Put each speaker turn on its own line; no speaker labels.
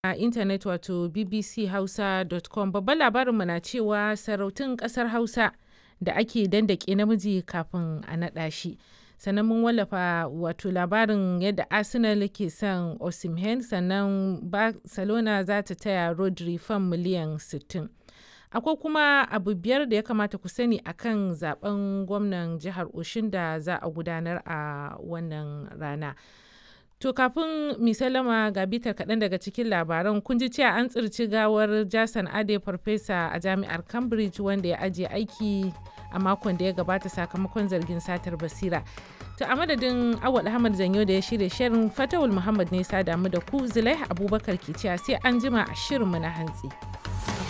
a intanet wato bbchausa.com babban labarinmu na cewa sarautun ƙasar hausa da ake dandake namiji kafin a naɗa shi sannan mun wallafa wato labarin yadda arsenal ke son osimhen sannan barcelona za ta taya rodri fan miliyan 60 akwai kuma abu biyar da ya kamata ku sani akan zaben gwamnan jihar oshin da za a gudanar a wannan rana to kafin misalama ga bitar kaɗan daga cikin labaran kun ji cewa an tsirci gawar jason ade farfesa a jami'ar cambridge wanda ya ajiye aiki a makon da ya gabata sakamakon zargin satar basira to a madadin awal ahmad zanyo da ya shirya shirin fatawul muhammad ne sa damu da ku zulaiha abubakar ke cewa sai an jima a shirinmu na hantsi.